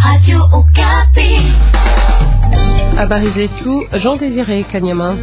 Habari zetu Jean Désiré Kanyama.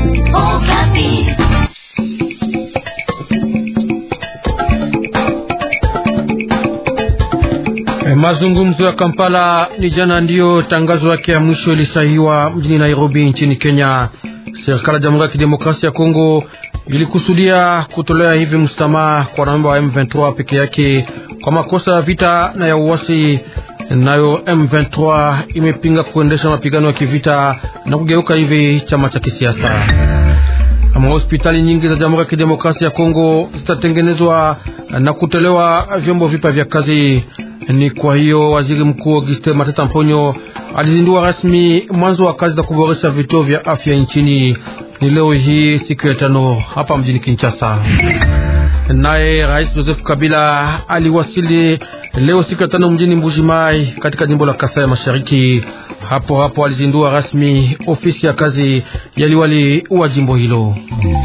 Mazungumzo ya Kampala ni jana ndiyo tangazo yake ya mwisho ilisahihiwa mjini Nairobi nchini Kenya. Serikali ya Jamhuri ya Kidemokrasia ya Kongo ilikusudia kutolea hivi msamaha kwa wanamemba wa M23 peke yake kwa makosa ya vita na ya uasi. Nayo M23 imepinga kuendesha mapigano ya kivita na kugeuka hivi chama cha kisiasa. Ama hospitali nyingi za Jamhuri ya Kidemokrasia ya Kongo zitatengenezwa na kutolewa vyombo vipya vya kazi. Ni kwa hiyo waziri mkuu Auguste Matata Mponyo alizindua rasmi mwanzo wa kazi za kuboresha vituo vya afya nchini. Ni leo hii siku ya tano hapa mjini Kinshasa. Naye Rais Joseph Kabila aliwasili leo siku ya tano mjini Mbujimai katika jimbo la Kasai ya Mashariki. Hapo hapo alizindua rasmi ofisi ya kazi ya liwali wa jimbo hilo.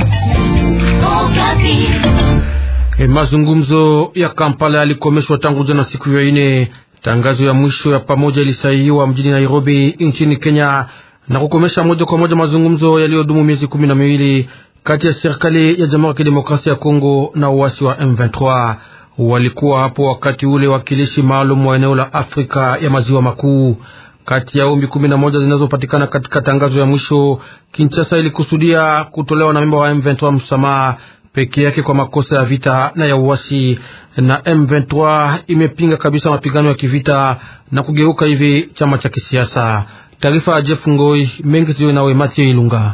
E, mazungumzo ya Kampala yalikomeshwa tangu jana siku ya ine. Tangazo ya mwisho ya pamoja ilisainiwa mjini Nairobi nchini Kenya na kukomesha moja kwa moja mazungumzo yaliyodumu miezi kumi na miwili kati ya serikali ya Jamhuri ya Kidemokrasia ya Kongo na uasi wa M23. Walikuwa hapo wakati ule wakilishi maalum wa eneo la Afrika ya maziwa makuu. Kati ya ombi kumi na moja zinazopatikana katika tangazo ya mwisho, Kinshasa ilikusudia kutolewa na memba wa M23 msamaha peke yake kwa makosa ya vita na ya uasi, na M23 imepinga kabisa mapigano ya kivita na kugeuka hivi chama cha kisiasa. Taarifa ya Jeff Ngoi mengi sio nawe Mathieu Ilunga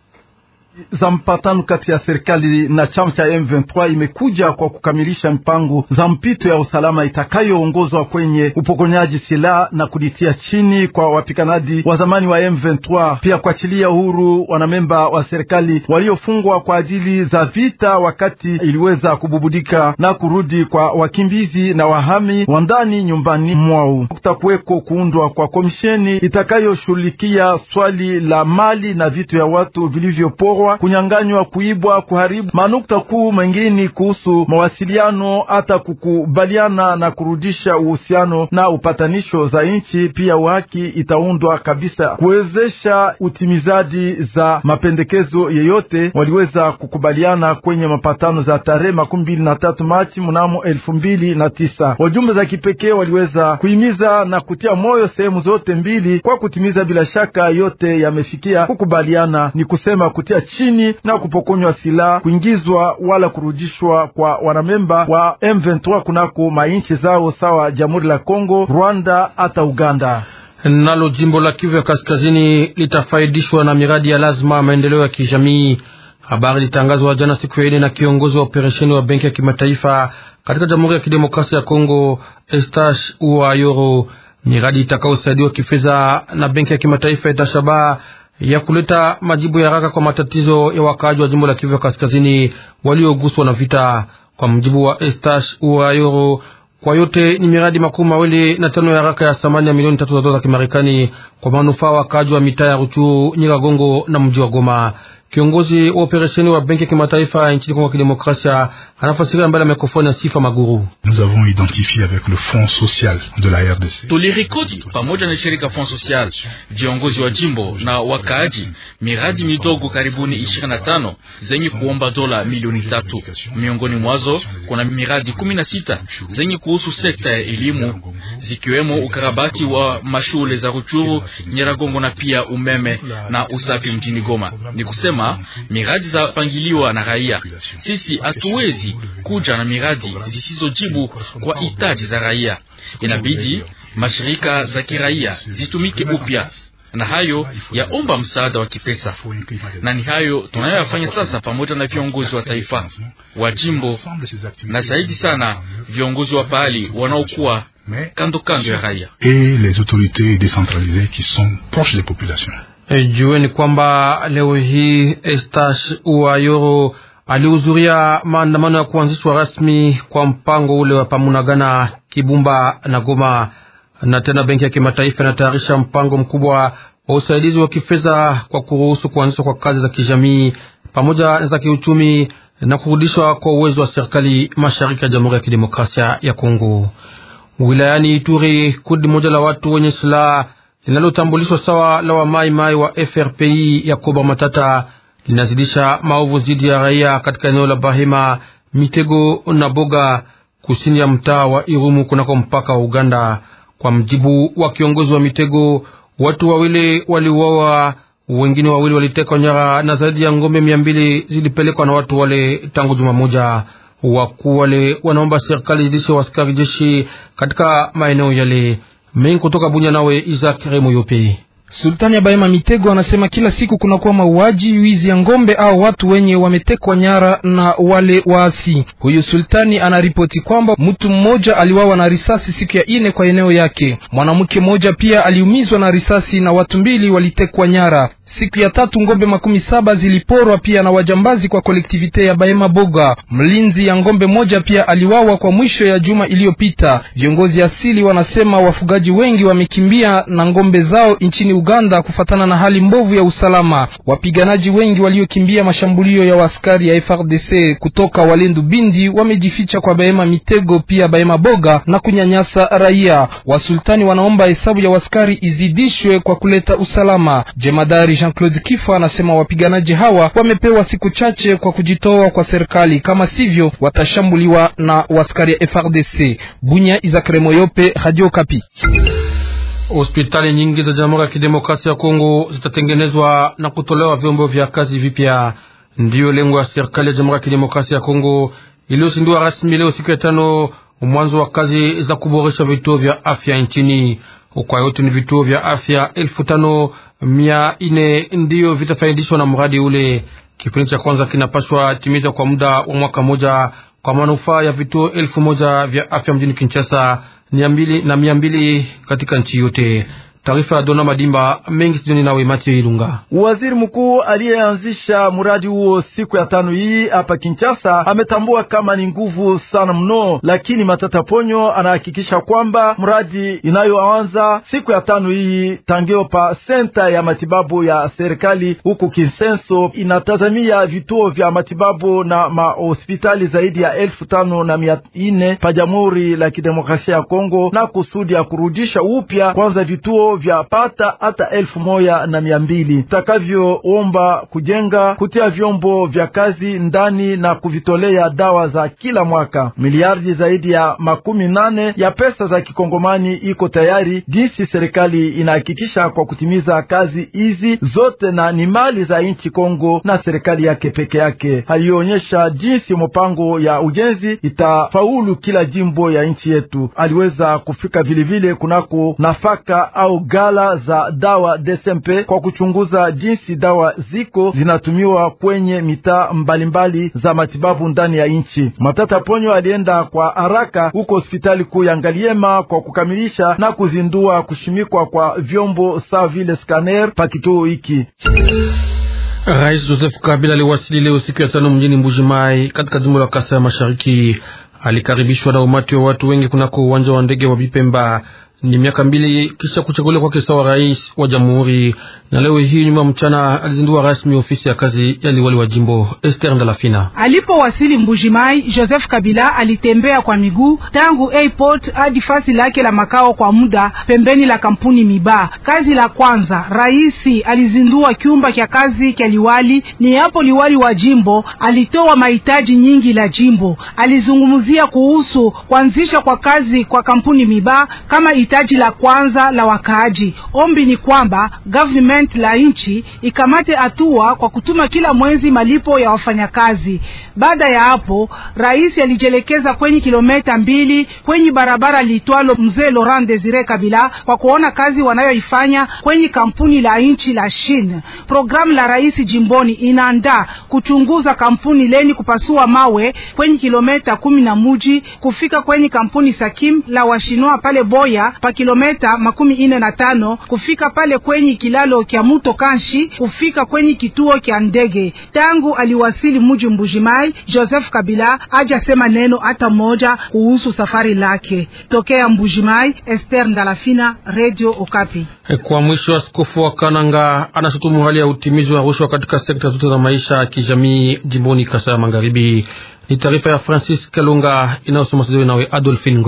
za mpatano kati ya serikali na chama cha M23 imekuja kwa kukamilisha mpango za mpito ya usalama itakayoongozwa kwenye upokonyaji silaha na kulitia chini kwa wapiganaji wa zamani wa M23, pia kuachilia uhuru wanamemba wa serikali waliofungwa kwa ajili za vita, wakati iliweza kububudika na kurudi kwa wakimbizi na wahami wa ndani nyumbani mwao. Kutakuweko kuundwa kwa komisheni itakayoshughulikia swali la mali na vitu ya watu vilivyoporwa kunyanganywa, kuibwa, kuharibu. Manukta kuu mengine kuhusu mawasiliano, hata kukubaliana na kurudisha uhusiano na upatanisho za nchi, pia uhaki itaundwa kabisa kuwezesha utimizaji za mapendekezo yeyote waliweza kukubaliana kwenye mapatano za tarehe makumi mbili na tatu Machi mnamo elfu mbili na tisa. Wajumbe za kipekee waliweza kuhimiza na kutia moyo sehemu zote mbili kwa kutimiza. Bila shaka yote yamefikia kukubaliana, ni kusema kutia chini na kupokonywa silaha, kuingizwa wala kurudishwa kwa wanamemba wa M23 kunako mainchi zao sawa Jamhuri la Kongo, Rwanda hata Uganda. Nalo jimbo la Kivu ya Kaskazini litafaidishwa na miradi ya lazima maendeleo ya kijamii. Habari litangazwa jana siku ya ine na kiongozi wa operesheni wa benki ya kimataifa katika Jamhuri ya Kidemokrasia ya Kongo, Estash Uayoro. Miradi itakayosaidiwa kifedha na benki ya kimataifa itashabaa ya kuleta majibu ya haraka kwa matatizo ya wakaaji wa jimbo la Kivu ya Kaskazini walioguswa na vita. Kwa mjibu wa Estash Uayoro, kwa yote ni miradi makumi mawili na tano ya haraka ya thamani ya milioni tatu za dola za Kimarekani kwa manufaa wakaaji wa mitaa ya Ruchuru, Nyiragongo na mji wa Goma. Kiongozi wa operesheni wa benki ya kimataifa nchini Kongo ya Kidemokrasia anafasiria mbele ya mikrofoni ya Sifa Maguru. Tulirikodi pamoja na shirika Fond Social, viongozi wa jimbo na wakaaji, miradi midogo karibuni ishirini na tano zenye kuomba dola milioni tatu. Miongoni mwazo kuna miradi kumi na sita zenye kuhusu sekta ya elimu, zikiwemo ukarabati wa mashule za Ruchuru, Nyiragongo na pia umeme na usafi mjini Goma. Ni kusema miradi za pangiliwa na raia. Sisi hatuwezi kuja na miradi zisizojibu kwa hitaji za raia. Inabidi mashirika za kiraia zitumike upya, na hayo yaomba msaada wa kipesa, na ni hayo tunayoyafanya sasa pamoja na viongozi wa taifa wa jimbo na zaidi sana viongozi wa pahali wanaokuwa kando kando ya raia. E, jueni kwamba leo hii Estash Uayoro alihudhuria maandamano ya kuanzishwa rasmi kwa mpango ule wa Pamunagana, Kibumba na Goma. Na tena benki ya kimataifa inatayarisha mpango mkubwa wa usaidizi wa kifedha kwa kuruhusu kuanzishwa kwa kazi za kijamii pamoja na za kiuchumi na kurudishwa kwa uwezo wa serikali mashariki ya Jamhuri ya Kidemokrasia ya Kongo. Wilayani Ituri, kundi moja la watu wenye silaha linalotambulishwa sawa la wa mai mai wa FRPI ya Koba Matata linazidisha maovu dhidi ya raia katika eneo la Bahema, Mitego na Boga kusini ya mtaa wa Irumu kunako mpaka wa Uganda. Kwa mjibu wa kiongozi wa Mitego, watu wawili waliuawa, wengine wawili walitekwa nyara na zaidi ya ngombe mia mbili zilipelekwa na watu wale tangu juma moja. Wakuu wale wanaomba serikali zidishe waskari jeshi katika maeneo yale mengi. Kutoka Bunya, nawe Isaac Remo Yope. Sultani ya Bahema Mitego anasema kila siku kunakuwa mauaji, wizi ya ngombe au watu wenye wametekwa nyara na wale waasi. Huyu sultani anaripoti kwamba mtu mmoja aliwawa na risasi siku ya ine kwa eneo yake. Mwanamke mmoja pia aliumizwa na risasi na watu mbili walitekwa nyara. Siku ya tatu ngombe makumi saba ziliporwa pia na wajambazi kwa kolektivite ya Bahema Boga. Mlinzi ya ngombe moja pia aliwawa kwa mwisho ya juma iliyopita. Viongozi asili wanasema wafugaji wengi wamekimbia na ngombe zao nchini Uganda kufatana na hali mbovu ya usalama. Wapiganaji wengi waliokimbia mashambulio ya waskari ya FRDC kutoka Walendu Bindi wamejificha kwa Bahema Mitego pia Bahema Boga na kunyanyasa raia. Wasultani wanaomba hesabu ya waskari izidishwe kwa kuleta usalama. Jemadari Jean-Claude Kifa anasema wapiganaji hawa wamepewa siku chache kwa kujitoa kwa serikali, kama sivyo watashambuliwa na waskari ya FRDC. Bunya, Izakare Moyope, Radio Kapi. Hospitali nyingi za Jamhuri ya Kidemokrasia ya Kongo zitatengenezwa na kutolewa vyombo vya kazi vipya. Ndiyo lengo ya serikali ya Jamhuri ya Kidemokrasia ya Kongo iliyozindua rasmi leo siku ya tano mwanzo wa kazi za kuboresha vituo vya afya nchini. Kwa yote ni vituo vya afya elfu tano mia nne ndiyo vitafaidishwa na mradi ule. Kipindi cha kwanza kinapashwa timiza kwa muda wa mwaka mmoja kwa manufaa ya vituo elfu moja vya afya mjini Kinshasa na mia mbili katika nchi yote. Taarifa ya Dona Madimba mengi sijoni nawe Mathieu Ilunga. Waziri mkuu aliyeanzisha mradi huo siku ya tano hii hapa Kinshasa ametambua kama ni nguvu sana mno, lakini Matata Ponyo anahakikisha kwamba mradi inayoanza siku ya tano hii tangeo pa senta ya matibabu ya serikali huku Kinsenso inatazamia vituo vya matibabu na mahospitali zaidi ya elfu tano na mia nne pa Jamhuri la Kidemokrasia ya Kongo na kusudi ya kurudisha upya kwanza vituo vya pata hata elfu moja na mia mbili takavyoomba kujenga kutia vyombo vya kazi ndani na kuvitolea dawa za kila mwaka. Miliardi zaidi ya makumi nane ya pesa za kikongomani iko tayari, jinsi serikali inahakikisha kwa kutimiza kazi hizi zote, na ni mali za nchi Kongo na serikali yake peke yake. Alionyesha jinsi mpango ya ujenzi itafaulu kila jimbo ya nchi yetu. Aliweza kufika vilevile kunako nafaka au gala za dawa DSMP kwa kuchunguza jinsi dawa ziko zinatumiwa kwenye mitaa mbalimbali za matibabu ndani ya nchi. Matata Ponyo alienda kwa haraka huko hospitali kuu ya Ngaliema kwa kukamilisha na kuzindua kushimikwa kwa vyombo sawa vile scanner pa kituo hiki. Rais Joseph Kabila aliwasili leo siku ya tano mjini Mbujimai katika jimbo la Kasai ya Mashariki. Alikaribishwa na umati wa watu wengi kunako uwanja wa ndege wa Bipemba. Ni miaka mbili kisha kuchaguliwa kwake sawa rais wa jamhuri, na leo hii nyuma mchana alizindua rasmi ofisi ya kazi ya liwali wa jimbo Esther Ndalafina. Alipowasili Mbujimai, Joseph Kabila alitembea kwa miguu tangu airport hadi fasi lake la makao kwa muda pembeni la kampuni Miba. Kazi la kwanza, raisi alizindua kyumba kya kazi kya liwali. Ni hapo liwali wa jimbo alitoa mahitaji nyingi la jimbo. Alizungumzia kuhusu kuanzisha kwa kazi kwa kampuni Miba kama hitaji la kwanza la wakaaji. Ombi ni kwamba government la nchi ikamate hatua kwa kutuma kila mwezi malipo ya wafanyakazi. Baada ya hapo, rais alijielekeza kwenye kilomita mbili kwenye barabara liitwalo Mzee Laurent Desire Kabila kwa kuona kazi wanayoifanya kwenye kampuni la nchi la Shin. Programu la rais jimboni inaandaa kuchunguza kampuni leni kupasua mawe kwenye kilomita kumi na muji kufika kwenye kampuni Sakim la washinwa pale Boya pa kilometa makumi ine na tano kufika pale kwenye kilalo kya muto Kanshi kufika kwenye kituo kya ndege. Tangu aliwasili muji Mbujimai, Joseph Kabila hajasema neno hata moja kuhusu safari lake tokea Mbujimai. Esther Ndalafina, Radio Okapi. Kwa mwisho, askofu wa Kananga anashutumu hali ya utimizi wa rushwa katika sekta zote za maisha ya kijamii jimboni Kasai ya Magharibi. Ni taarifa ya Francis Kalunga inayosoma studio nawe Adolphine Ngoi.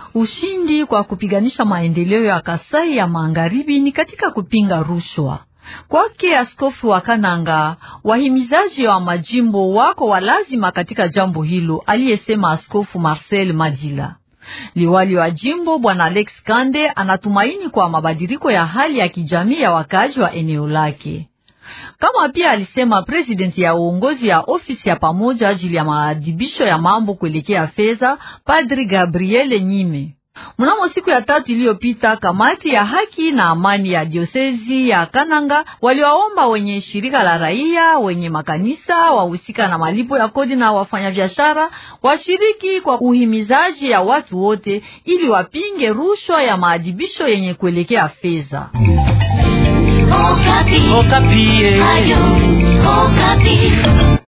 Ushindi kwa kupiganisha maendeleo ya Kasai ya Magharibi ni katika kupinga rushwa. Kwake askofu wa Kananga, wahimizaji wa majimbo wako walazima katika jambo hilo, aliyesema askofu Marcel Madila. Liwali wa jimbo bwana Alex Kande anatumaini kwa mabadiliko ya hali ya kijamii ya wakaaji wa eneo lake, kama pia alisema presidenti ya uongozi ya ofisi ya pamoja ajili ya maadhibisho ya mambo kuelekea fedha, Padri Gabriele Nyime. Mnamo siku ya tatu iliyopita, kamati ya haki na amani ya diosezi ya Kananga waliwaomba wenye shirika la raia, wenye makanisa, wahusika na malipo ya kodi na wafanyabiashara washiriki kwa uhimizaji ya watu wote ili wapinge rushwa ya maadhibisho yenye kuelekea fedha. Okapi. Okapi. Ayo, Okapi.